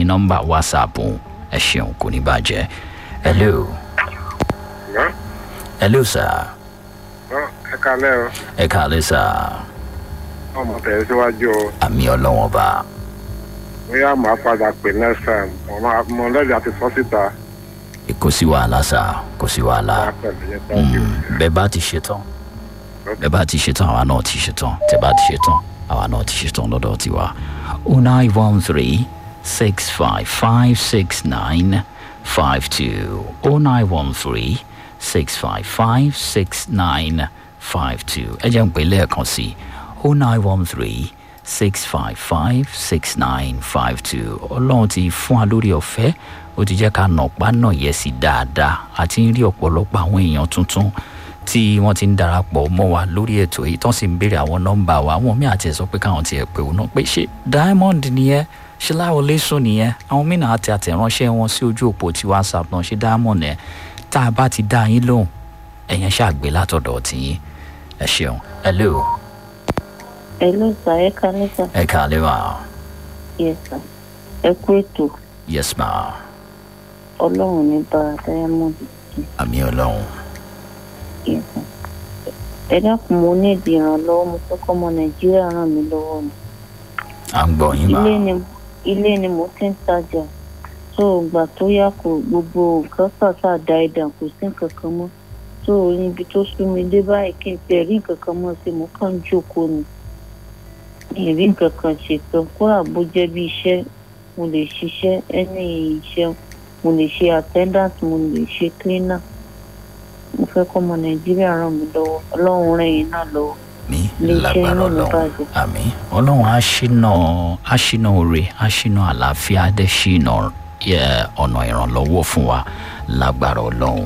nọ́mbà whatsapp ẹ ṣeun kò ní bàjẹ́ hello hello sir ẹ kalẹ́ o ẹ kàlẹ́ sir ọmọ tẹ̀ síwájú o àmì ọlọ́wọ́n bá bóyá màá padà pè next time mo máa mo lẹ́bi àti sọ síta kò sí wàhálà sir kò sí wàhálà máa pẹ̀lú yẹn thank you. Mm, bẹ́ẹ̀ bá ti ṣe tán bẹ́ẹ̀ bá ti ṣe tán àwa náà ti ṣe tán tẹ́ bá ti ṣe tán àwa náà ti ṣe tán lọ́dọ̀ tiwa o nine one three six five five six nine five two o nine one three six five five six nine five two ẹ jẹ́ ń pè lẹ́ẹ̀kan sí o nine one three six five five six nine five two ọlọ́run ti fún wa lórí ọ̀fẹ́ ó ti jẹ́ ká nọ̀pá náà yẹ sí dáadáa àti ń rí ọ̀pọ̀lọpọ̀ àwọn èèyàn tuntun tí wọ́n ti ń darapọ̀ mọ́ wa lórí ètò yìí tán sì ń béèrè àwọn nọ́mbà wa àwọn míì àti ẹ̀ sọ pé káwọn tiẹ̀ pé òun náà pé ṣé diamond nìyẹn ṣé láwọlé sùn nìyẹn àwọn mìíràn àti àtẹ̀ránṣẹ́ wọn sí ojú òpó tí whatsapp náà ṣé diamond ẹ̀ tá a bá ti dá yín lóhùn ẹ̀yẹn ṣàgbé látọ̀dọ̀ tiyín ẹ ṣeun hello ẹ ló sà ẹ kalẹ́ sà ẹ kàlẹ́ wa yes sà ẹ kú ètò yes ma ọlọ́run ní bá diamond àmì ọlọ́run yes sà ẹ dákun mo ní ìdí ìrànlọ́wọ́ mo fẹ́ kọ́ ọmọ nàìjíríà ràn mí lọ́wọ́ ni à ń gbọ́ yín ma ilé ni ilé ni mo ti ń tajà tó ìgbà tó yá kó gbogbo nǹkan ṣàṣà da ẹ̀dà kò sí nǹkan kan mọ́ tó níbi tó sú mi dé báyìí kí n tẹ̀ rí nǹkan kan mọ́ sí mo kàn ń jókòó ni mi ì rí nǹkan kan ṣètò kódà bó jẹ́ bí iṣẹ́ mo lè ṣiṣẹ́ ẹni iṣẹ́ mo lè ṣe attendant mo lè ṣe cleaner mo fẹ́ kọ́ ọmọ nàìjíríà ràn mí lọ́wọ́ ọlọ́run ràn yín náà lọ́wọ́ mi Iléeṣẹ́ lágbára inú mi ọlọ́run bàjẹ́. àmì ọlọ́run á ṣínà á ṣínà oore á ṣínà àlàáfíà á dẹ̀ ṣínà yẹ, ọ̀nà ìrànlọ́wọ́ fún wa lágbára ọlọ́run.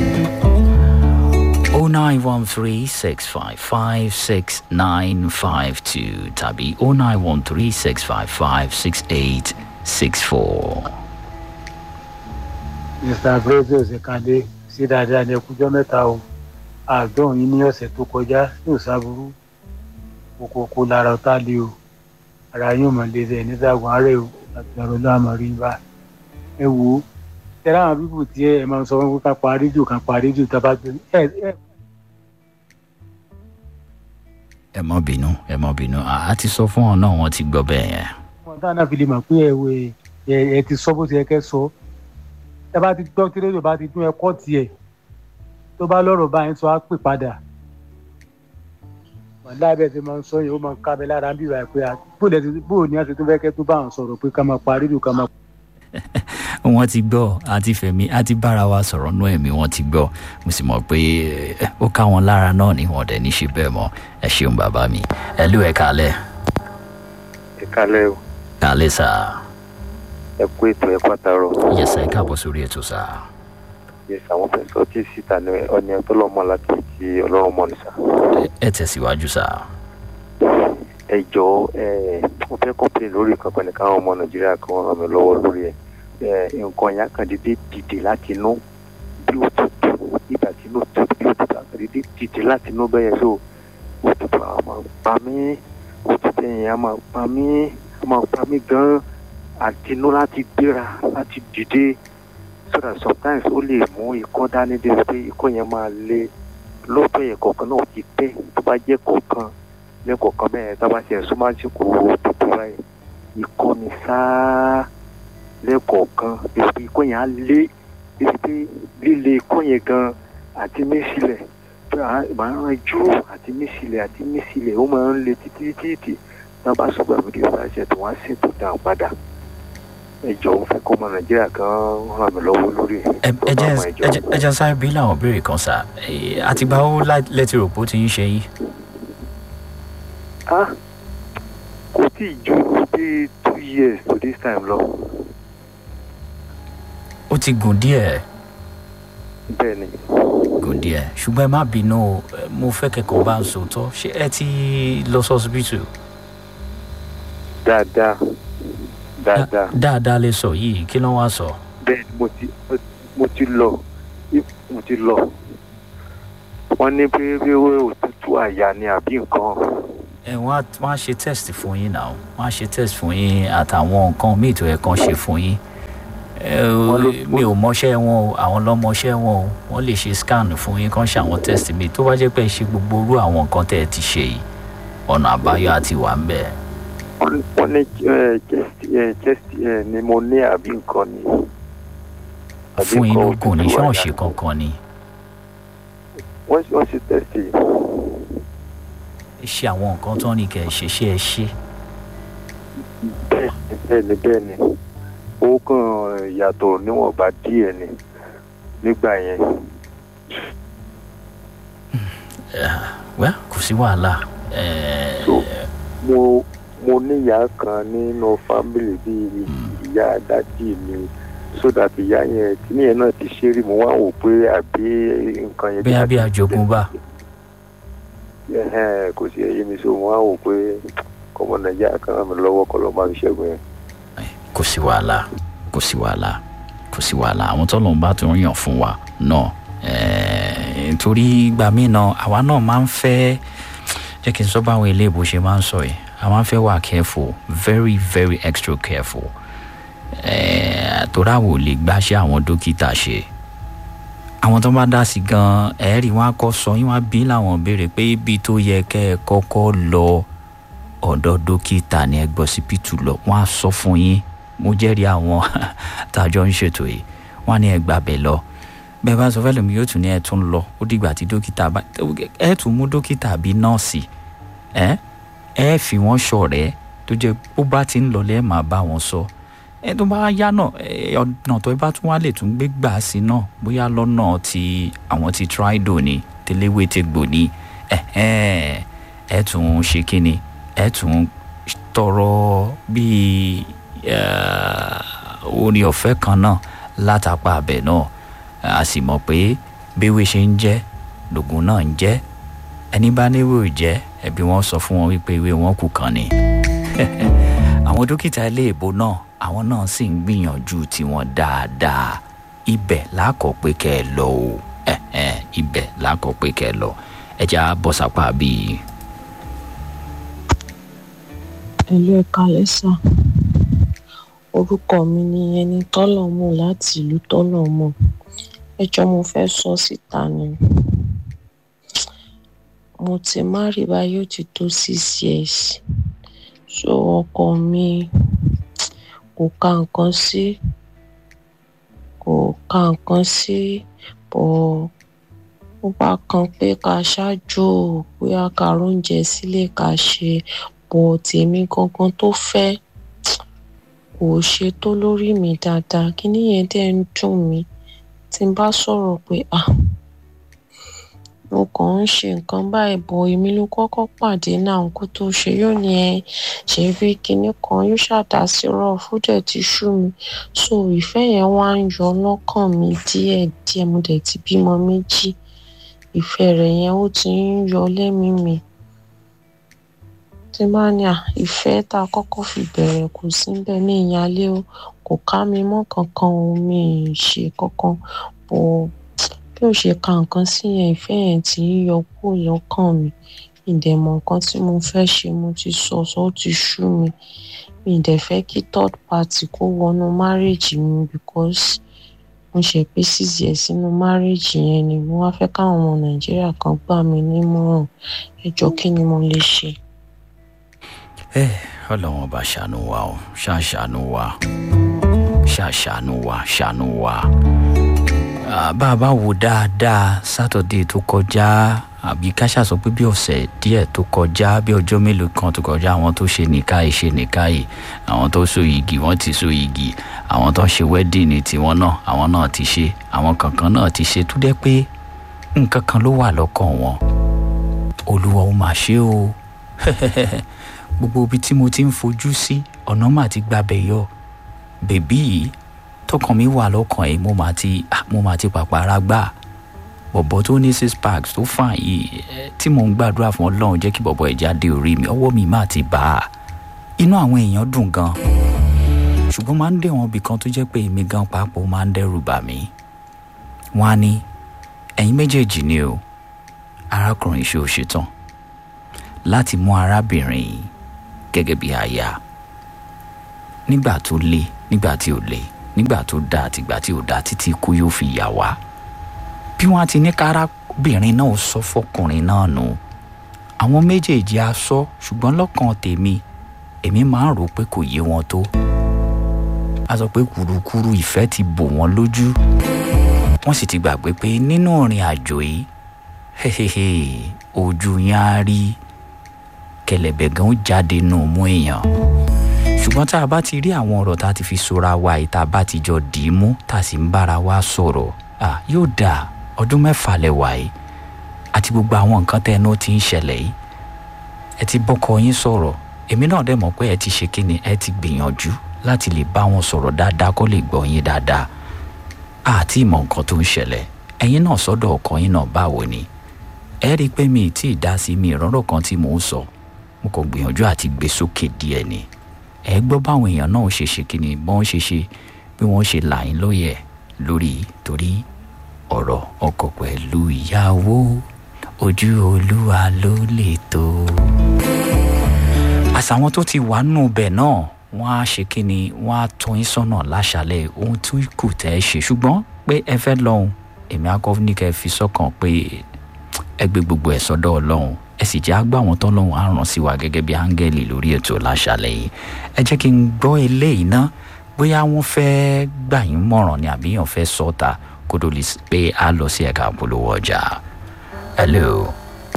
o nine one three six five five six nine five two tàbí o nine one three six five five six eight six four. mr gracious kande sí dáadáa ní ẹkújọ mẹ́ta o àádọ́rùn yín ní ọ̀sẹ̀ tó kọjá ní òṣàbùrú kòkòkò lára ọ̀tá lé o ara yóò mọ̀ lé ẹ̀ nígbàgbọ́n ààrẹ o àti ọ̀rọ̀ láàmú rí bá ẹ wò ó tẹ́lá àwọn bíbù tí ẹ máa ń sọ fún ká pa rédíò ká pa rédíò tá a bá gbé ẹ ẹ ẹ mọ bínú ẹ mọ bínú àá ti sọ fún ọ náà wọn ti gbọ́ bẹ́ẹ̀ yẹn. wọn táwọn náà fi lè mọ̀ pé ẹ wò ẹ ẹ ti sọ bó ti yẹ kẹ́ sọ ẹ bá ti gbọ́ tí rédíò bá ti dún ẹ kọ́ tiẹ̀ tó bá lọ́rọ̀ báyìí sọ á pè padà wàhálà bẹ́ẹ̀ ti máa ń sọ yẹn ó máa ń kábẹ́ lára bí wàá pé bóòlù ti bóòlù ní àti tó fẹ́ kẹ́ tó bá àwọn sọ̀rọ̀ pé ká máa pa rédíò ká máa. wọ́n ti gbọ́ àti fẹ̀mí àti bára wa sọ̀rọ̀ nú ẹ̀mí wọ́n ti gbọ́ mo sì mọ̀ pé eh, ó ká wọn lára náà ni wọ́n dẹ̀ ní ṣe bẹ́ẹ̀ mọ́ ẹ ṣeun bàbá mi ẹ lú ẹ kálẹ̀ ẹ kálẹ̀ o kálẹ̀ sá ẹ kú ètò ẹ pàtàrọ yẹsẹ̀ ẹ káàbọ̀ sórí ètò sá yes àwọn fẹsọ tí síta ní ọni ọtọlọmọ láti ti ọlọ́run mọ nìsa Ẹ- ẹ tẹ̀síwájú sá ẹ jọ ẹ mo fẹ́ kọpìlì lórí kankan nìkan àwọn ọmọ nàìjíríà kan ràn mí lọ́wọ́ lórí ẹ ẹ nǹkan yẹn kan dédé dìde láti inú bí òtútù ìgbà tí inú tutù bí òtútù àkàdédé dìde láti inú bẹ́yẹn so òtútù àwọn máa pa mí òtútù yẹn á máa pa mí á máa pa mí gan àti inú láti gbéra láti dìde so that sometimes ó lè mú ikọ́ dání dé pé ikọ́ yẹn máa le lóòótọ́ yẹn kọ̀ọ̀kan náà ti pẹ́ tó bá jẹ́ kọ̀ọ̀kan lẹ́kọ̀ọ̀kan bẹ́ẹ̀ tá a bá ṣe ẹ̀sùn máa ń ṣe kò tètè báyìí ikọ́ ni sáá lẹ́kọ̀ọ̀kan èsì ikọ́ yẹn á lé èsì pé líle ikọ́ yẹn gan àti mísílẹ̀ pé à máa ń ranjú àti mísílẹ̀ àti mísílẹ̀ ó máa ń le títí títí tá a bá sọ gbàgbé kí ọba ṣe tó wá sí ètò dáhùn padà ẹ jọ̀ọ́ fẹ́ kọ́ ọmọ nàìjíríà kan ràn mí lọ́wọ́ lórí ẹ̀ ẹ tó ẹ bá jẹ́ mọ ẹ ẹ jọ̀ọ́. jẹ́- ẹ jẹ́ sáré bí làwọn béèrè kan sá Eh, àtìgbà ó lẹ́tí rò pé ó ti ń ṣe yín ah kò tí ì ju bí two years to this time lọ ó ti gùn díẹ̀ bẹ́ẹ̀ ni gùn díẹ̀ ṣùgbọ́n ẹ má bínú o Eh, mo fẹ́ kẹ́kọ̀ọ́ bá ń sòótọ́ ṣé ẹ ti lọ sọ́sibítù dáadáa dáadáa dáadáa lè sọ yìí kí ló wá sọ. bẹ́ẹ̀ ni mo ti mo ti lọ mo ti lọ wọ́n ní pé pé òtútù àyà ni àbí nǹkan ẹ wọ́n á wọ́n á ṣe test fún yín náà wọ́n á ṣe test fún yín àtàwọn nǹkan míì tó yẹ kán ṣe fún yín ẹ Wọ́n ló- mi ò mọṣẹ́ wọn o àwọn lọ́mọṣẹ́ wọn o wọ́n lè ṣe scan fún yín kán ṣe àwọn test mi tó bá jẹ́ pé ẹ ṣe gbogbo irú àwọn nǹkan tẹ́ ẹ ti ṣe yìí ọ̀nà àbáyọ àti wà ń bẹ̀. wọ́n wọ́n ní ẹ, chest ẹ, chest ẹ, pneumonia àbí nǹkan ni. Àbí fún nǹkan inú kò ní òtútù ṣọ́ọ̀ṣì àyà. kankan ni wọ́n wọ́n ṣe test yìí. ẹ ṣe àwọn nǹkan tó ní kẹ́ ẹ ṣe ṣé ẹ ṣe bẹ́ẹ̀ ni bẹ́ẹ̀ ni ó kàn yàtọ̀ níwọ̀nba díẹ̀ ni nígbà yẹn. wẹ́ kò sí wàhálà ẹ So, mo mo níyàá kan nínú fámìlì bíi ìyá dádì mi so that ìyá yẹn kíní yẹn náà ti ṣe rí mo wá wò pé àbí nǹkan yẹn. bẹ́ẹ̀ bí àjogúnbá Ẹhẹ́n, kò sí ẹyẹ mi so mo wá wò pé kọ́mọ nàìjíríà kan ràn mí lọ́wọ́ kọ́ lọ́ọ́ máa fi ṣẹ́gun yẹn. kò sí wàhálà kò sí wàhálà kò sí wàhálà àwọn tó lòun bá tún yàn fún wa náà ẹẹ, torí ìgbà míì náà àwa náà máa ń fẹ́ jẹ́ kí n sọ báwọn iléèbó ṣe máa ń sọ yìí a máa ń fẹ́ wà careful very very extra careful ẹẹ, torí àwọn ò lè gbáṣẹ́ àwọn dókítà ṣe àwọn tó bá dá sí gan ẹ̀ẹ́rì wọn á kọ́ sọ yín wọn á bí láwọn béèrè pé ibi tó yẹ kẹ́ ẹ kọ́kọ́ lọ ọ̀dọ̀ dókítà ní ẹgbọ́ sípítù lọ wọ́n á sọ fún yín mo jẹ́rìí àwọn tàjọ ń ṣètò yìí wọ́n á ní ẹgbà bẹ̀ lọ bẹ́ẹ̀ bá sọ fẹ́lẹ̀ mi yóò tún ní ẹ tún lọ ó dìgbà tí dókítà bá ẹ tún mú dókítà bíi nọ́ọ̀sì ẹ ẹ fi wọ́n ṣọ̀rẹ́ tó jẹ́ bó bá ti ń lọ lẹ́ẹ̀ máa bá wọn sọ ẹ tó bá yá náà ẹ ọ̀nà tó bá tún wá lè tún gbé gbà sí náà bóyá lọ́nà tí àwọn ti trido ni tẹlẹ́wé ti gbò ní ẹ ẹ ẹ tún ṣe kí ni ẹ tún tọrọ bíi orin ọ̀fẹ́ kan náà látàpá abẹ náà a sì mọ̀ pé béwé ṣe ń jẹ́ lògùn náà ń jẹ́ ẹni bá níwò jẹ́ ẹbí wọn sọ fún wọn wípé ìwé wọn kù kan ni àwọn dókítà ilé ìbò náà àwọn náà sì ń gbìyànjú tiwọn dáadáa ibẹ̀ lákọ̀ pé kẹ́ ẹ lọ o ibẹ̀ lákọ̀ pé kẹ́ ẹ lọ ẹ já bọ́ sápá bíi ẹlú ẹka lẹsà orúkọ mi ni ẹni tọ́lọ̀mù láti ìlú tọ́lọ̀mù ẹjọ́ mo fẹ́ sọ síta ni mo ti márì báyìí ó ti tó six years so ọkọ mi kò ka nǹkan sí kò ka nǹkan sí bọ̀ ó bá kan pé ká ṣáájú bóyá ká róúnjẹ sílé ká ṣe bọ̀ tèmi gangan tó fẹ́ kò ṣe tó lórí mi dáadáa kíní yẹn dẹ̀ ń dùn mí tí n bá sọ̀rọ̀ pé à mo kàn ń ṣe nǹkan báyìí bọ̀ èmi ló kọ́kọ́ pàdé náà kó tó ṣe yóò ní ẹ ṣe rí kinní kan yóò ṣàdá sí rọ fúdẹ̀ ti ṣú mi so ìfẹ́ yẹn wá ń yọ lọ́kàn mi díẹ̀díẹ̀ mo dẹ̀ ti bímọ méjì ìfẹ́ rẹ̀ yẹn ó ti ń yọ lẹ́mìí mi tí bá ní à ìfẹ́ tá a kọ́kọ́ fi bẹ̀rẹ̀ kò sí bẹ́ẹ̀ ní ìyáálé o kò ká mi mọ́ kankan o mi ì ṣe kankan bọ̀ bí ó ṣe ka nǹkan sí yẹn ìfẹ́ yẹn ti ń yọ kúrò lọ́kàn mi mi dẹ̀ mọ̀ nǹkan tí mo fẹ́ ṣe mo ti sọ sọ ó ti ṣú mi mi dẹ̀ fẹ́ kí third party kó wọnú marriage mi because mo ṣe pé six years sínú marriage yẹn ni mo wá fẹ́ káwọn ọmọ nàìjíríà kan gbà mí nímọ̀ràn ẹ jọ kí ni mo lè ṣe. ẹ ọlọ́wọ́n bá ṣàánú wa o ṣàṣàánú wa ṣàṣàánú wa ṣàánú wa bá a bá wo dáadáa sátọ̀dé tó kọjá àbí ká ṣàsọ pé bí ọ̀sẹ̀ díẹ̀ tó kọjá bí ọjọ́ mélòó kan tó kọjá àwọn tó ṣe nìkáyì ṣe nìkáyì àwọn tó so igi wọ́n ti so igi àwọn tó ṣe wẹ́dìnì tiwọn náà àwọn náà ti ṣe àwọn kankan náà ti ṣe tó dẹ́ pé nǹkan kan ló wà lọ́kàn wọn olúwa ó máa ṣe o gbogbo ibi tí mo ti ń fojú sí ọ̀nà mà ti gbabẹ̀ yọ bèbí yìí tọkàn mi wà lọ́kàn ẹ̀ mo máa ti mo máa ti pàpàrà gbà bọ̀bọ̀ tó ní six packs tó fàn yìí tí mò ń gbàdúrà fún ọlọ́run jẹ́ kí bọ̀bọ̀ ẹ̀ jáde orí mi ọwọ́ mi máa ti bá a inú àwọn èèyàn dùn gan ṣùgbọ́n máa ń dé wọn ibì kan tó jẹ́ pé èmi gan pàápàá máa ń dẹ́rù bà mí wọ́n á ní ẹ̀yin méjèèjì ni o arákùnrin ṣe ò ṣetán láti mú arábìnrin yìí gẹ́gẹ́ bí aya nígbà tó le nígbà tí ò le nígbà tó dáa àtìgbà tí ò dáa títí kú yóò fi yà wá bí wọ́n ti ní kárábìnrin náà sọ fọkùnrin náà nù àwọn méjèèjì á sọ ṣùgbọ́n lọ́kàn tèmi èmi máa ń rò pé kò yé wọn tó a sọ pé kùrukùru ìfẹ́ ti bò wọ́n lójú wọ́n sì ti gbàgbé pé nínú ìrìn àjò yìí hehehe ojú yẹn á rí kẹlẹ̀bẹ̀ gan ó jáde nù mú èèyàn ṣùgbọ́n tá a bá ti rí àwọn ọ̀rọ̀ tá a ti fi sora wa yìí tá a bá ti jọ dì í mú tá a sì ń bára wa sọ̀rọ̀ à yóò dà ọdún mẹ́fà lẹ́wà yìí àti gbogbo àwọn nǹkan tẹ́ ẹnu ti ń ṣẹlẹ̀ yìí ẹ ti bọ́kọ yín sọ̀rọ̀ èmi náà dẹ̀ mọ̀ pé ẹ ti ṣe kíni ẹ ti gbìyànjú láti lè bá wọn sọ̀rọ̀ dáadáa kó lè gbọ́ yín dáadáa àti ìmọ̀ nǹkan tó ń ṣẹlẹ̀ ẹ̀yin náà sọ́dọ̀ ọkọ yín náà báwo ni ẹ rí i pé mi ì tí ì dá sí mi ìrọ́rọ̀ kan tí mò ń sọ mo kàn gbìyànjú àti gbé sókè díẹ̀ ni ẹ gbọ́ báwọn èèyàn náà ṣe ṣe kíni bọ́n ṣe ṣe bí wọ́n ṣe là yín lóye lórí torí ọ̀rọ̀ ọkọ pẹ̀lú ìyàwó ojú olúwa ló lè tó. àṣàwọn tó ti wà nù bẹ̀ náà wọ́n á ṣe kíni wọ́n á tọ́ yín sọ́nà láṣálẹ̀ ohun tó kù tẹ́ ẹ ṣe ṣùgbọ́n pé ẹ fẹ́ lọ́hùn èmi akọ́ ní kẹ́ ẹ fi sọ́kàn pé ẹ gbé gbogbo ẹ̀ sọ́dọ̀ ọlọ́run ẹ sì jẹ́ àgbà wọn tọ́lọ́run á ràn sí wa gẹ́gẹ́ bí áńgẹ́lì lórí ètò láṣálẹ̀ yìí ẹ jẹ́ kí n gbọ́ eléyìí ná bóyá wọ́n fẹ́ gbà yín mọ̀ràn ni àbí yàn fẹ́ sọ́ta kó tó lè pé a lọ sí ẹ̀ka polówó ọjà. hello.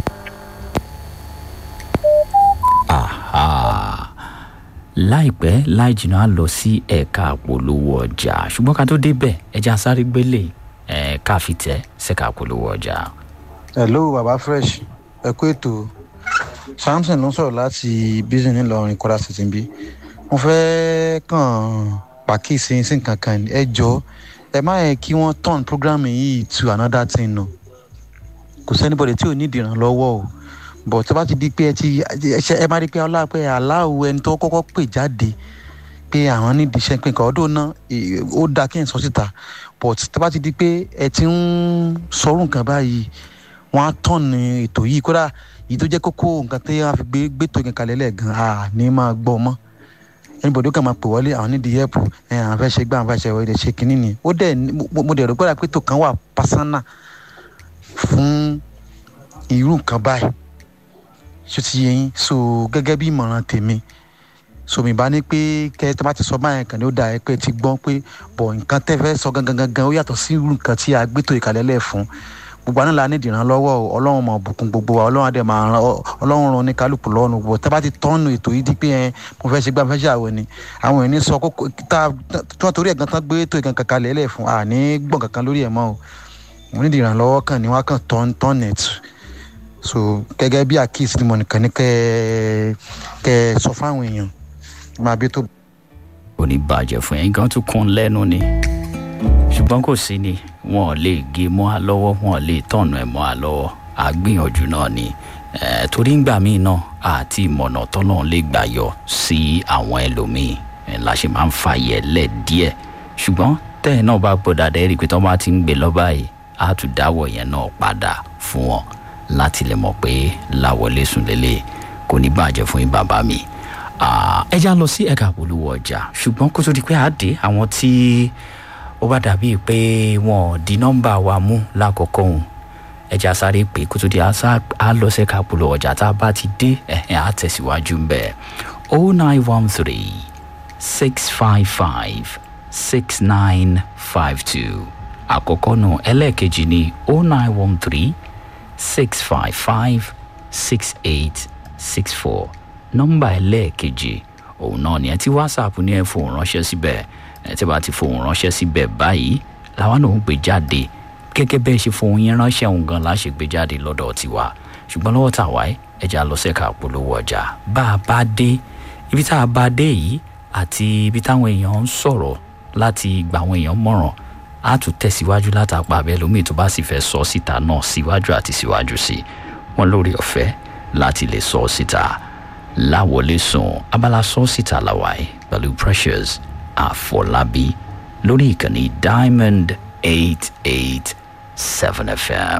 aha láìpẹ́ láì jìnnà á lọ sí ẹ̀ka polówó ọjà ṣùgbọ́n ká tó débẹ̀ ẹja sáré gbélé ẹ̀ka fìtẹ́ ṣẹ̀ka polówó ọjà. hello baba fresh ẹ kú ètò samson ló ń sọ̀rọ̀ láti bísí ńìlọrin kọ́lá tuntun bí mo fẹ́ kàn pàkíyèsí sí nǹkan kan ẹ jọ ẹ má yẹ kí wọ́n turn program yìí to another thing nù kò sẹ́nibọ̀dẹ̀ tí ò ní ìdìrànlọ́wọ́ o but tó bá ti di pé ẹ ti ẹ má rí pé ọlá pé aláwo ẹni tó kọ́kọ́ pè jáde pé àwọn nídìí iṣẹ́ pé nǹkan ọdún náà ó dáa kí n sọ síta but tó bá ti di pé ẹ ti ń sọrú nǹkan báyìí wọ́n á tọ̀nù ètò yìí kódà yìí tó jẹ́ kókó nǹkan tí wọ́n fi gbé gbétò yẹn kalẹ̀ lẹ́ẹ̀gan à ní máa gbọ́ mọ́ anybody ó kàn máa pè wọlé àwọn nídìí yẹ́pù ẹ̀ àwọn fẹ́ ṣe gbá àwọn fẹ́ ṣe wọ́n ṣe kínní ni ó dẹ̀ mo dẹ̀ rò gbọ́dọ̀ pé tó kan wà pásánà fún irú nǹkan báyìí ṣó ti yẹ yín so gẹ́gẹ́ bí ìmọ̀ràn tèmi so mi bá ní pé kẹ́ tó bá ti sọ báyẹn kàn ní ó dà ẹ́ pé ti gbọ́n pé bọ̀ nǹkan tẹ́ fẹ́ sọ gangan gangan ó yàtọ̀ sí irú nǹkan tí a gbétò ìkàlẹ̀ lẹ̀ fún gbogbo àná la ní ìdìrànlọ́wọ́ o ọlọ́run mọ̀ bùkún gbogbo wa ọlọ́run àdè máa ran ọlọ́run ran ní kálukú lọ́nu gbogbo tá a bá ti tọ́nu ètò yìí di pé ẹ mo fẹ́ ṣe gbá mo fẹ́ ṣe àwọ̀ ni àwọn èèyàn sọ kókó tá tí wọ́n torí ẹ̀gán tán gbé ètò ìkànkàn kalẹ̀ lẹ̀ fún àní gbọ̀n kankan lórí ẹ̀ mọ́ o mo ní ìdìrànlọ́wọ́ kan ní wọ́n kàn tọ́n tọ́n net so gẹ́gẹ́ bí àkíyèsí ni mo nìkan ní kẹ́ kẹ́ sọ fáwọn èèyàn máa bí tó. kò ní bàjẹ́ fún yẹn gan tún kún lẹ́nu ni ṣùgbọ́n kò sí ni wọn ò lè gé mọ́ a lọ́wọ́ wọn ò lè tọ̀nù ẹ̀ mọ́ a lọ́wọ́ àgbìyànjú náà ni torí ngbà míì náà àti ìmọ̀nà tọ́nà lè gbà yọ sí àwọn ẹlòmíì la ṣe máa ń fàyẹ̀ lẹ̀ díẹ̀ ṣùgbọ́n tẹ́ẹ̀ náà bá gbọ́ dáadáa rí i pé tọ́ bá ti ń gbé lọ́ba yìí á tún dáwọ̀ yẹn náà padà fún wọn láti lè mọ̀ pé láwọlé sùn lélẹ̀ kò ní bàjẹ́ fún yín bàbá mi ẹ já lọ sí ẹ̀ka polówó ọjà ṣùgbọ́n kó tó di pé àdé àwọn tí ó bá dàbí pé wọn ò di nọ́mbà wa mú lákòókò òun ẹja sáré pé kó tó di á lọ sẹ́ka polówó ọjà tá a bá ti dé ẹ̀hìn á tẹ̀síwájú ń bẹ̀ o nine one three six five five six nine five two àkọ́kọ́ nù ẹlẹ́ẹ̀kejì ní o nine one three six five five six eight six four nọ́mbà ẹlẹ́ẹ̀kejì òun náà ni ẹ ti whatsapp ní ẹ fòun ránṣẹ́ síbẹ̀ ẹ tí bá ti fòun ránṣẹ́ síbẹ̀ báyìí làwọn náà ń gbé jáde gẹ́gẹ́ bẹ́ẹ̀ ṣe fòun yín ránṣẹ́ òun gan la ṣe gbé jáde lọ́dọ̀ tiwa ṣùgbọ́n lọ́wọ́ tà wáyé ẹja lọ sẹ́ka polówó ọjà bá a bá dé ibi tá a bá dé yìí àti ibi táwọn èèyàn ń sọ̀rọ̀ láti gba àwọn èèyàn mọ̀ràn á tún tẹ̀síwájú látàpá abẹ́ lómi tó bá sì fẹ́ sọ síta náà síwájú àti síwájú sí wọn lórí ọ̀fẹ́ láti lè sọ síta láwọlé sùn abala sọ síta làwáyé pẹ̀lú precious àfọlábí lórí ìkànnì diamond eight eight seven fm.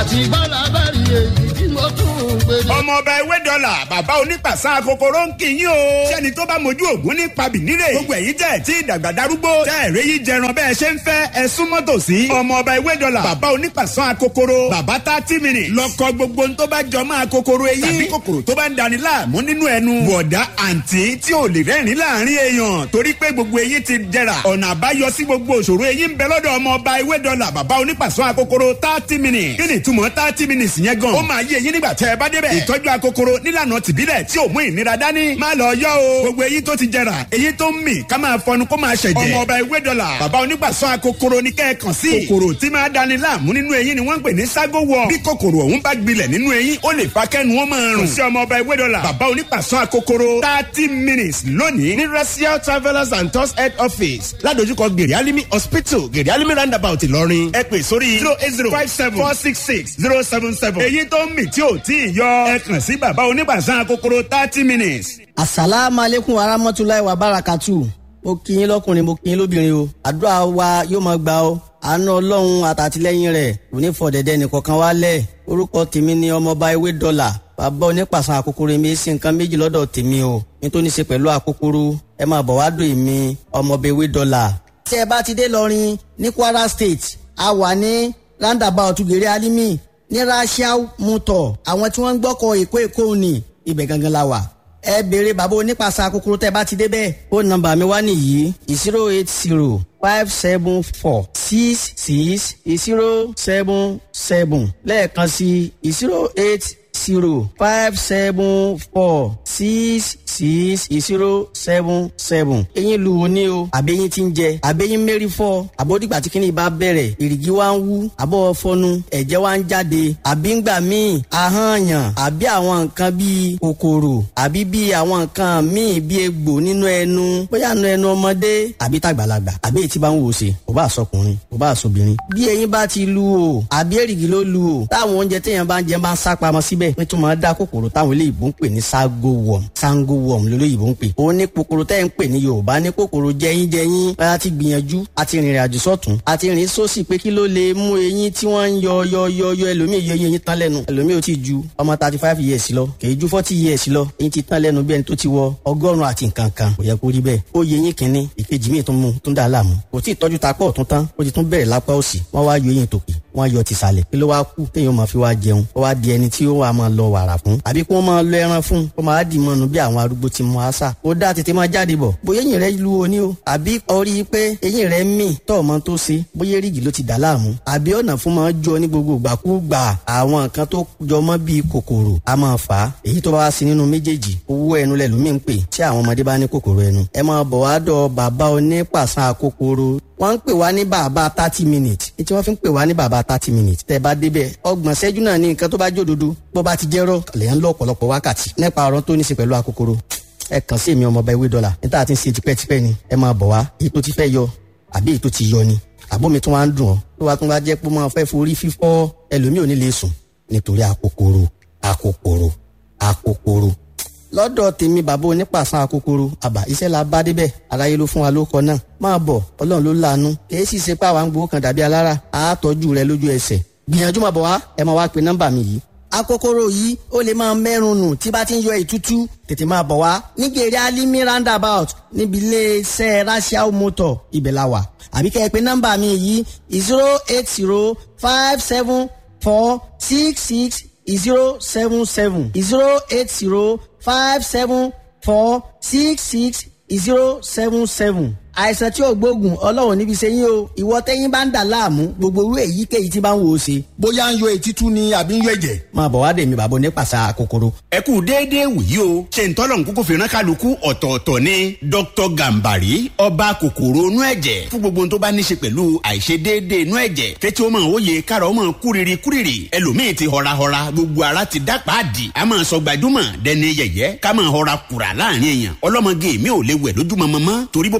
àti bọ́lá bá rí èyí tí mo tún ń gbé. ọmọ ọba ewé dọ́là bàbá onípàṣà kòkòrò ń kì í yín o. sẹ́ni tó bá mojú ògún ní pabìnírè. gbogbo èyí tẹ̀ tí ìdàgbà darúgbó. tẹ́ ẹ̀rẹ́ yìí jẹran bẹ́ẹ̀ ṣe ń fẹ́ ẹ súnmọ́ tòsí. ọmọ ọba ewé dọ́là bàbá onípàṣà kòkòrò. bàbá thirty minutes. lọ́kọ gbogbo tó bá jọ máa kòkòrò eyín. tàbí kòkòrò tó bá ń dani láàmú nínú ẹnu. bọ̀dá àǹtí tí ò lè rẹ́rìn láàrin èèyàn torí pé gbogbo eyín ti jẹrà. ọ̀nà àbáyọ sí gbogbo òṣòro eyín ń bẹ lọ́dọ̀ ọmọ ọba ewé dọ́là bàbá onípàṣọ akokoro thirty minutes. kí ni ìtumọ̀ thirty minutes yẹn gan. ó máa yé eyín nígbà tẹ́ ẹ bá débẹ̀. ìtọ́jú akokoro nílànà tìbílẹ̀ tí ò mú ìnira dání. má lọ yọ o. gbogbo eyín tó ti jẹrà eyín tó ń mì ká máa fọnu kó máa ṣẹ̀jẹ̀. ọmọ ọba ewé dọ́là bàbá onípàṣọ akokoro ní kẹ́ẹ̀kan sí. kòkòrò tí máa dani láàmú nínú eyín ni wọ́n ń pè ní ságo wọ. bí kòkòrò ọ̀hún bá gbilẹ̀ nínú eyín ó lè fa kẹ́nu wọn máa rùn. kò sí ọmọ ọba ewé dọ́là bàbá onípàṣọ akokoro thirty minutes lónìí ní racial travellers and tours head office ládojúkọ gèrè alimi hospital gèrè alimi roundabout ìlọrin ẹ pè sórí zero eight zero five seven four six six zero seven seven èyí tó ń mì tí ò tí ì yọ ẹ kàn sí bàbá onípàṣọ akokoro thirty minutes. asalaamualeykum warahmatulahi wabarakatu mo kí yín lọkùnrin mo kí yín lóbìnrin o àdúrà wa yóò máa gbà ó àánú ọlọ́run àtàtìlẹ́yìn rẹ̀ kò ní fọ dẹ̀dẹ̀ nìkankan wálẹ̀ orúkọ tèmi ni ọmọọba ewé dọ́là bàbá onípàṣán àkókòrò mi sí nǹkan méjì lọ́dọ̀ tèmi o nítorí ṣe pẹ̀lú àkókòrò ẹ máa bọ̀ wá dùn èmi ọmọọba ewé dọ́là. tí ẹ bá ti dé lọrin ní kwara state a wà ní roundabout gèrè alimi ní rasiao motor àwọn tí wọ́n ń gbọ́kọ̀ èkó èkó ni ibẹ̀ gangan la wà ẹ béèrè bàbá onípàṣà kúkúrú tẹ bá ti débẹ̀ ó nọ́mbà mi wá nìyí zero eight zero five seven four six six zero seven seven lẹ́ẹ̀kan sí zero eight zero five seven four six six zero seven seven. eyín lu wo ni o àbẹ́yìn ti ń jẹ àbẹ́yìn mẹ́rin fọ́ àbódìgbà tí kìnìún bá bẹ̀rẹ̀ èrìgì wa ń wú àbọ̀ fọnu ẹ̀jẹ̀ wa ń jáde àbí ń gbà míì ahọ́nyàn àbí àwọn nǹkan bíi kòkòrò àbí bíi àwọn nǹkan míì bíi egbò nínú ẹnu bóyá nu ẹnu ọmọdé àbí tàgbàlagbà àbí èyí tí bá ń wò ṣe kò bá sọkùnrin kò bá sọbìnrin. bí eyín bá ti lu o àbí èrìgì ló lu o táwọn oúnjẹ téèyàn bá ń jẹ máa ń sá pamọ́ síbẹ̀ nítorí máa dá kòkòrò táwọn eléyìí ń pè ní ságo worm sango worm lólóyìnbó ń pè. ó ní kòkòrò tẹ́ ń pè ní yorùbá ní kòkòrò jẹyín jẹyín a ti gbìyànjú a ti rìnrìn àjò sọ́tún a ti rìn sósì pé kí ló lè mú eyín tí wọ́n ń yọ yọ yọ yọ ẹlòmíì yọ eyín tán lẹ́nu ẹlòmíì ò tí ju ọmọ thirty five years lọ kèé ju forty years lọ eyín ti tán lẹ́nu bí ẹni tó ti wọ ọgọ́rùn-ún àti nǹkan kan kò yẹ kó rí bẹ́ẹ̀ ó yẹ eyín kínní ìkejì míì tún mú tún dà láàmú kò tí ì tọ́jú ta pọ̀ tún tán ó ti tún bẹ̀rẹ̀ lápá òsì wọ́n wá yọ eyín tòkè wọ́n yọ tìsàlẹ̀ kí ló wá kú téèyàn máa fi wá jẹun ó wá di ẹni tí ó wà máa lọ wàrà fún àbí kí wọ́n máa lọ ẹran fún kó máa dì mọ́nu bí àwọn arúgbó ti mọ àṣà ó dá tètè máa jáde bọ̀ bóyá eyín rẹ lu oní o àbí orí pé eyín rẹ mì tọ́ ọmọ tó ṣe bóyá rígì ló ti dà láàmú àbí ọ̀nà fún máa jọ ní gbogbo ìgbàkúgbà àwọn nǹkan tó jọmọ́ bíi kòkòrò a máa fà á èyí tó bá wá sí nínú méjèèjì owó ẹnu lẹ̀ lómi ń pè tí àwọn ọmọdé bá ní kòkòrò ẹnu ẹ máa bọ̀ wá dọ̀ bàbá onípàṣán kòkòrò wọ́n ń pè wá ní bàbá thirty minutes ní tí wọ́n fi ń pè wá ní bàbá thirty minutes tẹ́ ẹ bá débẹ̀ ọgbọ̀n ṣẹ́jú náà ní nǹkan tó bá jódodo bó bá ti jẹ́rọ̀ lèyàn lọ ọ̀pọ̀lọpọ̀ wákàtí nípa ọ̀rọ̀ tó ní í ṣe pẹ̀lú akókòrò ẹ kàn sí èmi ọmọọba ewé dọ́là níta àti ń ṣe tipẹ́tipẹ́ ni ẹ máa bọ̀ wá èyí tó ti fẹ́ yọ àbí èyí tó ti yọ ni àbómi tó wá ń dùn ọ́ tó wá tún bá jẹ́ pé máa fẹ́ forí fífọ́ ẹlòmíì ò ní lè sùn nítorí akókòrò akókòrò akókòrò lọ́dọ̀ tèmi bàbá onípàṣán akókòrò àbá iṣẹ́ la bá débẹ̀ aráyé ló fún wa ló kọ náà máa bọ̀ ọlọ́run ló láàánú kìí sì ṣe pé àwa ń gbowó kan dàbí alára àátọ́jú rẹ lójú ẹsẹ̀ gbìyànjú máa bọ̀ wá ẹ máa wá pe nọ́mbà mi yìí akókòrò yìí ó lè máa mẹ́rùn nù tí bá ti ń yọ ìtútú tètè máa bọ̀ wá nígèrè alimi roundabout níbi iléeṣẹ́ rasiao motor ibẹ̀ la wà àbí kẹ́ ẹ pé nọ́mbà mi yìí zero eight zero five seven four six six zero seven seven zero eight zero five seven four six six zero seven seven àìsàn tí ò gbóògùn ọlọ́run níbi ṣe yín o ìwọ tẹ́yìn bá ń dà láàmú gbogbo irú èyíkéyìí tí bá ń wò ó ṣe. bóyá ń yọ ètítú ni àbí ń yọ ẹ̀jẹ̀. máa bọ̀ wá dé mi bàbá onípàṣà kòkòrò. ẹ kú déédéé wòyí o ṣe ń tọ́lọ̀ nkúkú fìràn kálukú ọ̀tọ̀ọ̀tọ̀ ni dr gambari ọba kòkòrò inú ẹ̀jẹ̀ fún gbogbo tó bá ní ṣe pẹ̀lú àìṣedéédéé inú ẹ̀jẹ̀ kẹ́tí ó máa wòye kára ó máa kúrìrì kúrìrì ẹlòmíì ti họrahọra gbogbo ara ti dá pàdì a máa sọ gbajúmọ̀ dẹni yẹ̀yẹ́ ká máa họra kùrà láàrin èèyàn ọlọ́mọge mi ò lè wẹ̀ lójúmọmọ mọ́ torí bó bá ti ń bo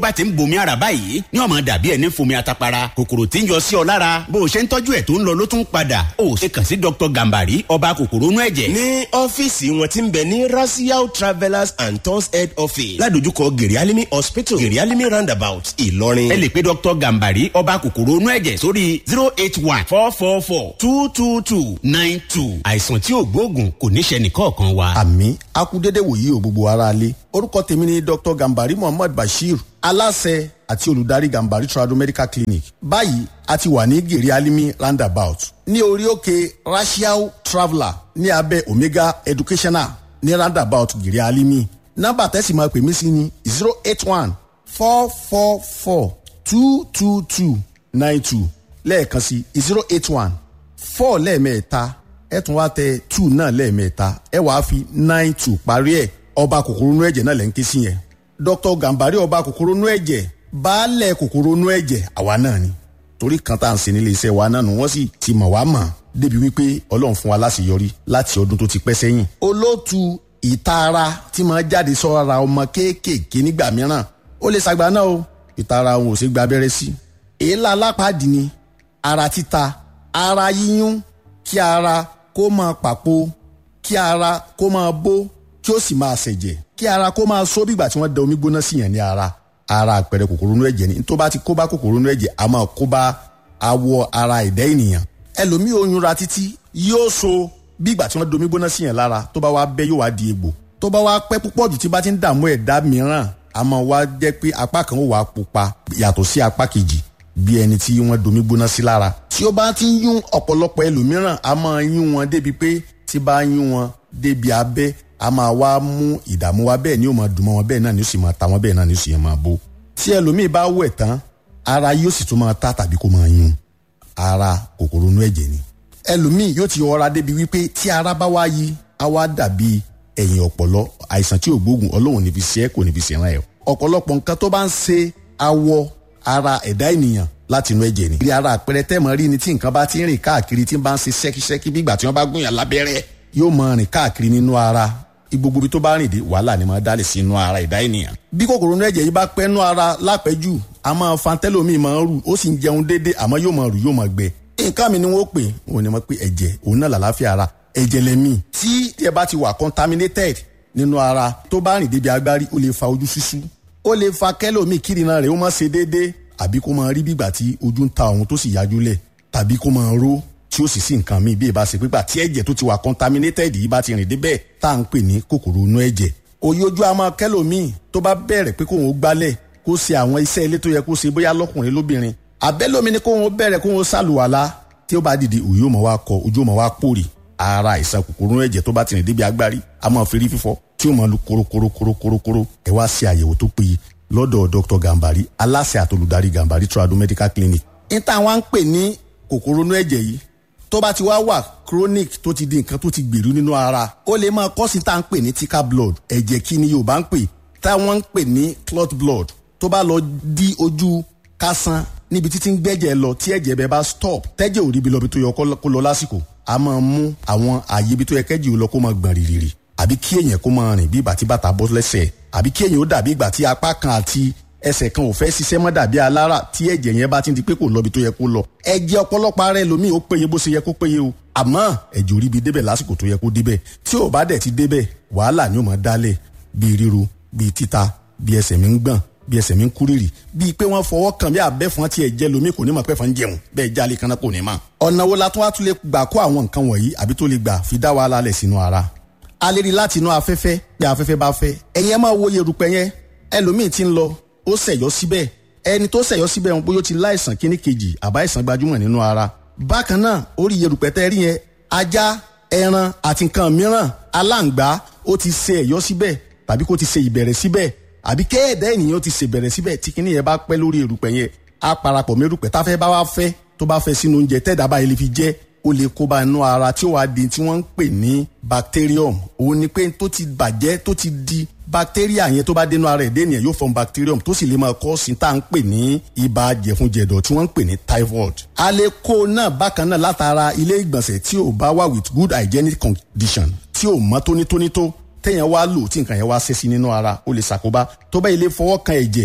bomi ara báyìí ní ọmọ dàbí ẹni fomi atapara kòkòrò tí ń yọ sí ọ lára bó o ṣe ń tọ́jú ẹ̀ tó ń lọ ló tún padà ó ṣe kàn sí dr gambari ọba kòkòrò inú ẹ̀jẹ̀. ní ọ́fíìsì wọn ti ń bẹ ní rasiao travellers and tours head office ládojúkọ gerialimi hospital gerialimi roundabout ìlọrin. ẹ lè pe dr gambari ọba kòkòrò inú ẹ̀jẹ̀ sórí zero eight one four four four two two two nine two àìsàn tí ò gbóògùn kò ní ṣe nìkọ̀ọ̀kan wa. àmì akúndédé wòyí o gbogbo ara lé orúkọ tèmi ni dr gambari muhammad bashir aláṣẹ àti olùdarí gambari trado medical clinic báyìí a ti wà ní gèrè alimi roundabout ní orí òkè rasiao traveller ní abẹ́ omega educational ní roundabout gèrè alimi nọ́mbà tẹ́sí máa pè mí sí ni zero eight one four four four two two two nine two lẹ́ẹ̀kan sí zero eight one four lẹ́ẹ̀mẹ́ta ẹ tún wá tẹ two náà lẹ́ẹ̀mẹ́ta ẹ wàá fi nine two parí ẹ̀ ọba kòkòrò inú ẹ̀jẹ̀ náà lẹ́ ń ké sí yẹn dr gambari ọba kòkòrò inú ẹ̀jẹ̀ baálẹ̀ kòkòrò inú ẹ̀jẹ̀ àwa náà ni torí kan tá à ń ṣe nílé iṣẹ́ wa náà nù wọ́n sì ti mọ̀ wá mọ̀ débi wípé ọlọ́run fún wa láṣeyọrí láti ọdún tó ti pẹ́ sẹ́yìn. olóòtú ìtara tí máa jáde sọ́ra ọmọ kéékèèké nígbà mìíràn ó lè ṣàgbá náà o ìtara òun ò ṣe gba abẹ́rẹ́ sí. èélá alápàdé ni ara títa ara yíyún kí ara kó máa pàpò kí ara kó máa bó kí ó sì máa ṣẹ̀jẹ̀ kí ara kó máa só bígbà tí wọ́n da omi gbóná sí yẹn ní ara ara àpẹẹrẹ kòkòrò inú ẹ̀jẹ̀ ni tó bá ti kó bá kòkòrò inú ẹ̀jẹ̀ a máa kó bá awọ ara ẹ̀dá ènìyàn ẹlòmíì oyún ra títí yóò so bígbà tí wọ́n da omi gbóná sí yẹn lára tó bá wá bẹ́ yóò wá di egbò tó bá wá pẹ́ púpọ̀ jù tí bá ti ń dààmú ẹ̀dá mìíràn a máa wá jẹ́ pé apá kan ó wà pupa yàtọ̀ sí apá kejì bí ẹni tí wọ́n domi gbóná sí lára tí ó bá ti ń yún ọ̀pọ̀lọpọ̀ ẹlòmíràn a máa yún wọn débi pé tí bá yún wọn débi abẹ́ a máa wá mú ìdààmú wa bẹ́ẹ̀ ni ó máa dùn mọ́ wọn bẹ́ẹ̀ náà ni ó sì máa ta wọn bẹ́ẹ̀ náà ni ó sì máa bó tí ẹlòmíì bá wẹ̀ tán ara yóò sì tún máa ta tàbí kó máa yún ara kòkòrò inú ẹ̀jẹ̀ ni ẹlòmíì yóò ti ọra débi wípé tí ara bá wá yí á wá dàbí ẹ̀yìn ọ̀pọ̀lọ àìsàn tí ò gbóògùn ọlọ́run níbi ṣe é kò níbi ṣe ràn ẹ́ ọ̀pọ̀lọpọ̀ nǹkan tó bá ń ṣe awọ ara ẹ̀dá ènìyàn láti inú ẹ̀jẹ̀ ni. ìrí ara àpẹẹrẹ tẹ́mọ̀ rí ni tí nǹkan bá ti ń rìn káàkiri tí ń bá ń ṣe ṣẹ́kíṣẹ́kí bí ìgbà tí wọ́n bá gún yàn lábẹ́rẹ́ yóò máa rìn káàkiri nínú ara gbogbo ibi tó bá rìn dé wàhálà ni máa dálé sí inú ara ẹ̀dá ènìyàn. bí kòkòrò inú ẹ̀jẹ̀ yìí bá pẹ́ nú ara lápẹ́jù a máa fa tẹ́lómi máa ń rù ó sì ń jẹun déédéé àmọ́ yóò máa rù yóò máa gbẹ. nǹkan mi ni wọ́n pè wọ́n ní wọ́n pè ẹ̀jẹ̀ òun náà làlàáfíà ara ẹ̀jẹ̀ lẹ́mí tí ẹ bá ti wà contaminated nínú ara tó bá rìn débi agbárí ó lè fa ojú ṣíṣú ó lè fa kẹ́lòmíì kírìnà rẹ̀ ó máa ṣe déédéé àbí kó máa rí bígbà tí ojú ń ta òun tó sì yájú lẹ̀ tàbí kó máa ró tí ó sì sí nǹkan míì bí ìbá ṣe pípa tí ẹ̀jẹ̀ tó ti wà contaminated yìí bá ti rìn débẹ̀ tá à ń pè ní kòkòrò inú ẹ̀jẹ̀ òye ojú àmọ́ kẹ́lòmíì tó bá bẹ̀rẹ̀ pé kóun ó gbálẹ̀ kó ṣe àwọn iṣẹ́ ilé tó yẹ kó ṣe bóyá lọ́kùnrin lóbìnrin àbẹ́lómi ni kóun ó bẹ̀rẹ̀ kóun ó ṣàlùwàlá tí ó bá dìde òye ó mọ̀ wá kọ ojú ó mọ̀ wá pòrì ara àìsàn kòkòrò inú ẹ̀jẹ̀ tó bá ti rìn débi agbárí a máa fi rí fífọ́ tí ó máa lu korokorokorokorokoro ẹ wá ṣe àyẹ̀wò tó péye lọ́dọ̀ dr gambari aláṣẹ àtolùdarí gambari trado medical clinic. níta wọn ń pè ní kòkòrò inú ẹ̀jẹ̀ yìí tó bá ti wá wà chronic tó ti di nǹkan tó ti gbèrú nínú ara ó lè máa kọ́ sí tá à ń pè ní thicker blood ẹ̀jẹ̀ kí ni yorùbá ń pè táwọn ń pè ní clot blood tó bá lọ di ojú kásán níbi títí ń gbẹ́jẹ̀ lọ tí ẹ̀jẹ̀ bẹ́ẹ̀ bá stop tẹ́jẹ̀ ò ríbi lọ bí tó yẹ kó lọ lásìkò a máa mú àwọn àyè ibi tó yẹ kẹ́jì ò lọ kó máa gbọ̀n rìrìrì àbí kí èèyàn kó máa rìn bí ìgbà tí bàtà bọ́ lẹ́sẹ̀ àbí kí èèyàn ó dàbí ìgbà tí apá kan àti ẹsẹ̀ kan ò fẹ́ ṣiṣẹ́ mọ́ dàbí alára tí ẹ̀jẹ̀ yẹn bá ti di pé kò lọ́bi tó yẹ kó lọ. ẹ̀jẹ̀ ọ̀pọ̀lọpọ̀ ara ẹlòmíì ó péye bó ṣe yẹ kó péye o àmọ́ ẹ̀jẹ̀ orí bi débẹ̀ lásìkò tó yẹ kó débẹ̀ tí ò bá dẹ̀ ti débẹ̀ wàhálà ni ó máa dálẹ̀ bíi ríru bíi títa bíi ẹsẹ̀ mi ń gbọ̀n bíi ẹsẹ̀ mi ń kúrìrì bíi pé wọ́n fọwọ́ kàn bí abẹ́fọn tí ẹ̀jẹ̀ lomi kò ní mọ̀ pẹ́ fọn jẹun bẹ́ẹ̀ jálè kan náà kò ní mọ̀. ọ̀nà wo la tún wá tún lè gbà kó àwọn nǹkan wọ̀nyí àbí tó lè gbà fi dá wàhálà lẹ̀ sínú ara a lè rí láti inú afẹ́fẹ́ bí afẹ́fẹ́ bá fẹ́ ẹ̀yin ẹ máa wo yerùpẹ̀ yẹn ẹlòmíì ti ń lọ ó ṣẹ̀yọ́ síbẹ̀ ẹni tó ṣẹ̀yọ́ síbẹ̀ wọn bóyá ó ti láìsàn kíní kejì àbá ìsàn gbajúmọ̀ nínú ara bákan náà orí yerùpẹ̀ tẹ́ rí yẹn ajá ẹran àti nǹkan mìíràn aláǹgbá ó ti ṣe ẹ̀yọ́ síbẹ̀ tàbí kó ti ṣe ìbẹ̀rẹ̀ síbẹ̀ àbí kéèdè ènìyàn ti ṣe ìbẹ̀rẹ̀ síbẹ̀ tí kíní yẹn bá pẹ́ lórí erùpẹ̀ yẹn á parapọ̀ mẹ́rùpẹ̀ táfẹ́ bá wá fẹ́ tó bá fẹ́ sínú oúnjẹ tẹ́ẹ̀dá báyìí lè fi jẹ́ ó lè kóbá inú ara tí ó wá di tí wọ́n ń pè ní bacterium òun ni pé tó ti bàjẹ́ tó ti di bacteria yẹn tó bá dénú ara ẹ̀dẹ́ ènìyàn yóò form bacterium tó sì lè máa kọ́ sí tá à ń pè ní ibà jẹ̀funjẹ̀dọ̀ tí wọ́n ń pè ní typhoid. a lè kó náà bákan náà látara ilé ìgbọ̀nsẹ̀ tí ò bá wà with good hygienic condition tí ò mọ́ tónítóní tó téèyàn wá lò tí nǹkan yẹn wá ṣe sí nínú ara ó lè ṣàkóbá tó bá ilé fọwọ́ kan ẹ̀jẹ̀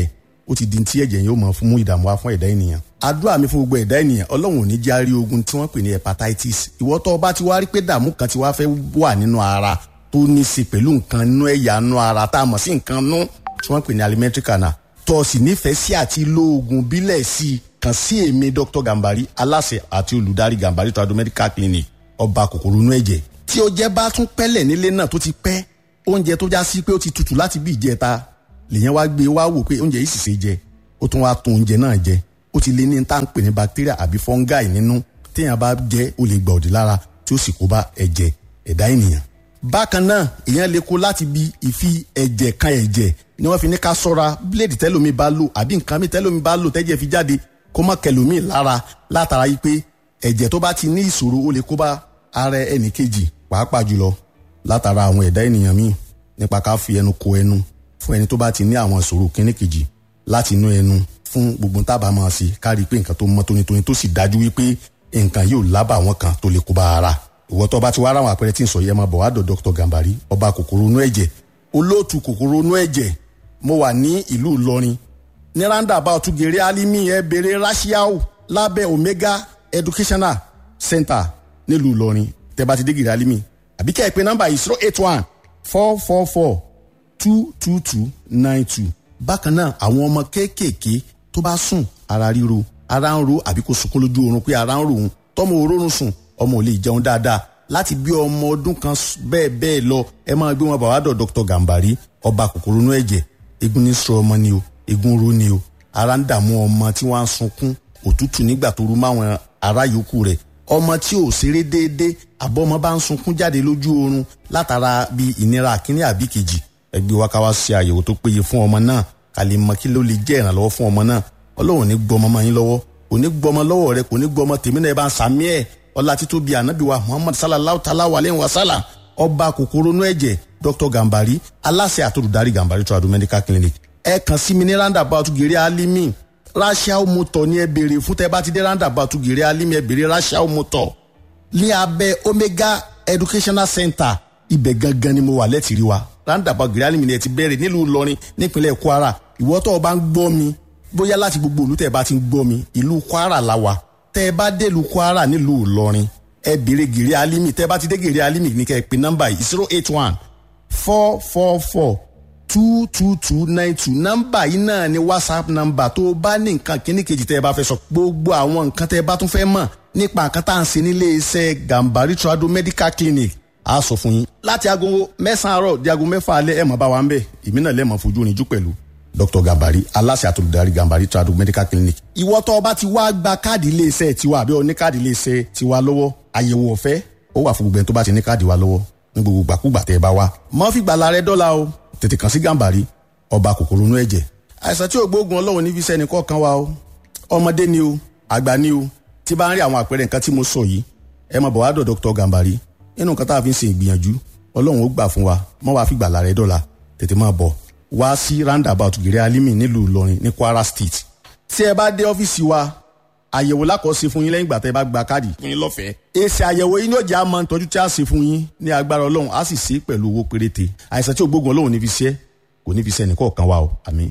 ó ti di ti ẹ̀jẹ̀ yẹn ó mọ̀ fún mú ìdààmú wá fún ẹ̀dá ènìyàn àdúrà mi fún gbogbo ẹ̀dá ènìyàn ọlọ́run ò ní já rí ogun tí wọ́n pè ní hepatitis ìwọ tó o bá ti wá rí pé dààmú kan ti wá fẹ́ wà nínú ara tó ní í ṣe pẹ̀lú nǹkan nínú ẹ̀yà nínú ara tá a mọ̀ sí nǹkan nú tí wọ́n pè ní alimentary canal tó o sì nífẹ̀ẹ́ sí àti lo oògùn bílẹ̀ sí i kàn sí èmi dr gambari aláṣẹ àti olùdarí gambari trado medical clinic ọba kòkòrò inú ẹ̀jẹ̀ tí o jẹ́ bá tún pẹ́lẹ̀ nílé náà tó ti pẹ́ oúnjẹ tó já sí pé ó ti tutù láti bí ìjẹta lèyàn wá gbé wá wò pé oúnjẹ yìí sì ṣe jẹ ó tún wá tún oúnjẹ náà jẹ ó ti lé ní tá à ń pè ní bacteria àbí fungi nínú téèyàn bá jẹ ó lè gbà òdì lára tí ó sì kó bá ẹ̀jẹ̀ ẹ̀dá ènìyàn. bákan náà èèyàn lè kó láti bi ìfi ẹ̀jẹ̀ kan ẹ̀jẹ̀ ni wọ́n fi ní ká sọ́ra bíléèdì tẹ́lómi bá lò àbí nǹkan mi tẹ́lómi bá lò tẹ́jẹ̀ fi jáde kó má kẹlòmíì lára látara yìí pé ẹ̀jẹ̀ tó bá ti ní ìṣòro ó lè kó bá ara ẹnì kejì pàápàá jùlọ látara àwọn ẹ̀dá ènìyàn míì nípa ká fi ẹnu ko ẹnu fún ẹni tó bá ti ní àwọn ìṣòro kíní kejì láti inú ẹnu fún gbogbo tábà máa ṣe ká rí i pé nǹkan tó mọ́ tónítóní tó sì dájú wípé nǹkan yóò lábà àwọn kan tó lè kó bá ara ìwọ tó bá ti wá ráwọn àpẹẹrẹ tí ń sọ yẹ máa bọ̀ wá dọ̀ dr gambari ọba kòkòrò inú ẹ̀jẹ̀ olóòtú kòkòrò inú ẹ̀jẹ̀ mo wà ní ìlú ìlọrin ní roundabout gèrè alimi ẹ bèrè rashiao lábẹ́ omega educational center nílùú ìlọrin tẹ́ bá ti dé gèrè alimi àbí kẹ́ ẹ pé nọ́mbà yìí zero eight one four four four two two two nine two bákan náà àwọn ọmọ kéékèèké tó bá sùn ara ríro ara ń ro àbí kó sunkún lójú oorun pé ara ń ro òun tọmọ òórùn sùn ọmọ ò lè jẹun dáadáa láti bí ọmọ ọdún kan bẹ́ẹ̀ bẹ́ẹ̀ lọ ẹ máa gbé wọn bàwádọ̀ dr gambari ọba kòkòrò inú ẹ̀jẹ̀ egun ní sọ ọmọ ni o egun ro ni o ara ń dààmú ọmọ tí wọ́n á sunkún òtútù nígbà tó rú máwọn ará yòókù rẹ̀ ọmọ tí ò ṣeré déédéé àbọ̀ ọmọ bá ń sunkún jáde lójú oorun látara bí ìnira àkíní àbí kejì ẹgbẹ́ wa ká wá ṣe àyẹ̀wò tó péye fún ọmọ náà ká lè mọ kí ló lè jẹ́ ìrànlọ́wọ́ fún ọmọ náà ọlọ́run ní gbọmọ mọ́ yín lọ́wọ́ kò ní gbọmọ lọ́wọ́ rẹ kò ní gbọmọ tèmi náà ẹ bá ń sàmí ẹ̀ ọlá títún bíi ànábì wa muhammad sallallahu ta'ala wa aleyhi wa sallam ọba kòkòrò inú ẹ̀jẹ̀ dr gambari aláṣẹ àtòlùdarí gambari tradu medical clinic ẹ kàn sí mi ní roundabout gèrè alimi rachel motor ní ẹ béèrè fún tẹ bá ti dé roundabout gèrè alimi ẹ béèrè rachel motor ní abẹ́ omega educational center ibẹ̀ gangan ni mo wà lẹ́tìrí wa roundabout gèrè alimi ni ẹ ti bẹ̀rẹ̀ nílùú ìlọrin nípínlẹ̀ kwara ìwọ tó o bá ń gbọ́ mi bóyá láti gbogbo ìlú tẹ́ ẹ bá ti ń gbọ́ mi ìlú kwara la wà tẹ́ ẹ bá dé ìlú kwara nílùú ìlọrin ẹ béèrè gèrè alimi tẹ́ ẹ bá ti dé gèrè alimi ní kẹ́ ẹ pè nọ́mbà yìí zero eight one four four four two two two nine two nọ́mbà yìí náà ni whatsapp nọ́mbà tó o bá ní nǹkan kíní kejì tẹ́ ẹ bá fẹ́ sọ gbogbo àwọn nǹkan tẹ́ ẹ bá tún fẹ́ mọ̀ nípa nǹkan tá à ń ṣe nílé iṣẹ́ gambari trado medical clinic a sọ fún yín láti aago mẹ́sàn-án àárọ̀ di aago mẹ́fà alẹ́ ẹ̀ mọ̀ bá wa ń bẹ̀ èmi náà lẹ́ẹ̀mọ̀ fojú oníjú pẹ̀lú dr gambari aláṣẹ àtolùdarí gambari trado medical clinic. ìwọ tó o bá ti wá gba káàdì iléeṣẹ́ tiwa àbí o ní káàdì iléeṣẹ́ tiwa lọ́wọ́ àyẹ̀wò ọ̀fẹ́ ó wà fún gbogbo ẹni tó bá ti ní káàdì wa lọ́wọ́ ní gbogbo gbàkúgbà tẹ́ ẹ bá wá. mọ́ fi gbàlà rẹ dọ́là o tètè kàn sí gambari ọba kòkòrò inú ẹ̀jẹ̀. àìsàn tí ògbóògùn ọlọ́run ní fi sẹ́ni kọ̀ọ̀kan wa o ọmọdé ni o àgbà ni o tí bá ń rí àwọn àpẹẹrẹ nǹkan tí mo sọ yìí ẹ máa bọ̀ wá dọ̀ dr gambari nínú nǹkan tá a fi ń ṣe ìgbìyànjú ọlọ́run ó gbà fún wa mọ́ wàá fi gbàlà rẹ dọ́là tètè máa bọ̀ wá sí roundabout gèrè alimi nílùú ìlọrin ní kwara state tí ẹ bá dé ọ́fíìsì wa àyẹ̀wò lákọ̀ọ́sí fún yín lẹ́yìn ìgbà tẹ́ ẹ bá gba káàdì fún yín lọ́fẹ̀ẹ́. èsì àyẹ̀wò yín yóò jẹ́ àmọ́ ìtọ́jú tí a ṣe fún yín ní agbára ọlọ́run á sì ṣe é pẹ̀lú owó péréte àìsàn tí ògbógun ọlọ́run ní fi ṣe kò ní fi ṣe ẹnìkọ̀ọ̀kan wa o àmín.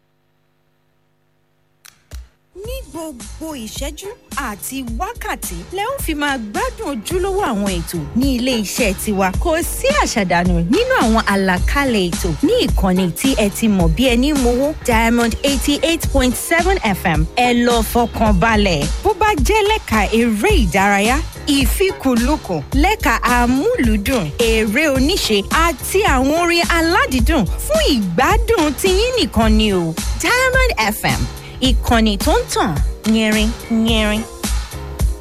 ní gbogbo ìṣẹ́jú àti wákàtí lẹ ó fi máa gbádùn ojúlówó àwọn ètò ní ilé iṣẹ́ tiwa kò sí àṣàdànù nínú àwọn àlàkalẹ̀ ètò ní ìkànnì tí ẹ ti mọ̀ bí ẹni mowó diamond eighty eight point seven fm ẹ lọ fọkàn balẹ̀ bó bá jẹ́ lẹ́ka eré ìdárayá ìfikùnlukùn lẹ́ka amúlùúdùn eré oníṣe àti àwọn orin aládìídùn fún ìgbádùn tiyín nìkan ni o diamond fm ìkànnì tó ń tàn yẹrin yẹrin.